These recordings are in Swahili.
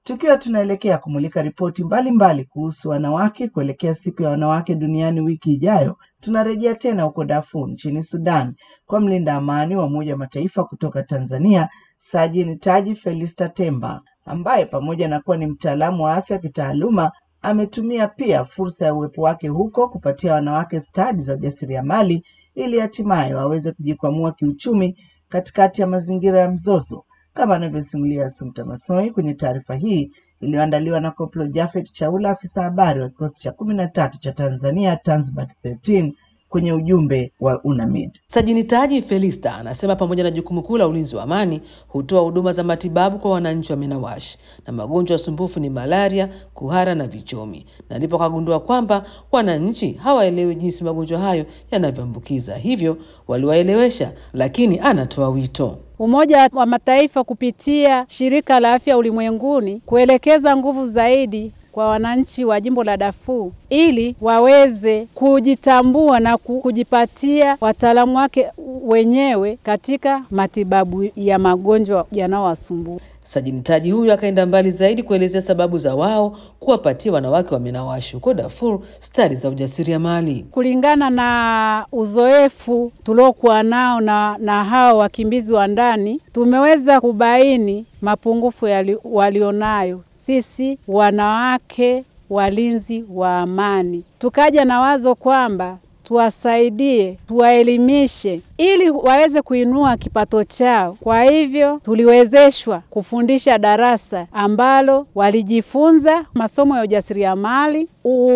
Tukiwa tunaelekea kumulika ripoti mbalimbali kuhusu wanawake kuelekea siku ya wanawake duniani wiki ijayo, tunarejea tena huko Darfur nchini Sudan kwa mlinda amani wa Umoja wa Mataifa kutoka Tanzania, Sajini Taji Felista Temba, ambaye pamoja na kuwa ni mtaalamu wa afya kitaaluma ametumia pia fursa ya uwepo wake huko kupatia wanawake stadi za ujasiriamali ili hatimaye waweze kujikwamua kiuchumi katikati ya mazingira ya mzozo kama anavyosimulia Assumpta Massoi kwenye taarifa hii iliyoandaliwa na Koplo Jafet Chaula, afisa habari wa kikosi cha kumi na tatu cha Tanzania Tanzbat 13 kwenye ujumbe wa UNAMID. Sajini Taji Felista anasema pamoja na jukumu kuu la ulinzi wa amani, hutoa huduma za matibabu kwa wananchi wa Minawashi na magonjwa ya sumbufu ni malaria, kuhara na vichomi, na ndipo kagundua kwamba wananchi hawaelewi jinsi magonjwa hayo yanavyoambukiza, hivyo waliwaelewesha, lakini anatoa wito Umoja wa Mataifa kupitia Shirika la Afya Ulimwenguni kuelekeza nguvu zaidi kwa wananchi wa jimbo la Darfur ili waweze kujitambua na kujipatia wataalamu wake wenyewe katika matibabu ya magonjwa yanayowasumbua. Sajini Taji huyu akaenda mbali zaidi kuelezea sababu za wao kuwapatia wanawake wa Minawashi huko Darfur stadi za ujasiriamali. Kulingana na uzoefu tuliokuwa nao na, na hao wakimbizi wa ndani, tumeweza kubaini mapungufu walionayo sisi wanawake walinzi wa amani. Tukaja na wazo kwamba tuwasaidie, tuwaelimishe ili waweze kuinua kipato chao. Kwa hivyo tuliwezeshwa kufundisha darasa ambalo walijifunza masomo ya ujasiriamali,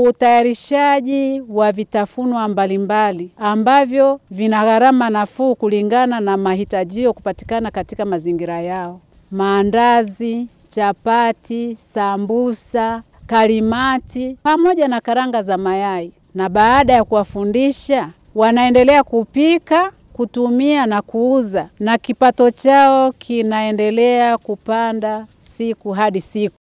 utayarishaji wa vitafunwa mbalimbali ambavyo vina gharama nafuu kulingana na mahitajio kupatikana katika mazingira yao: maandazi, chapati, sambusa, kalimati pamoja na karanga za mayai na baada ya kuwafundisha wanaendelea kupika, kutumia na kuuza, na kipato chao kinaendelea kupanda siku hadi siku.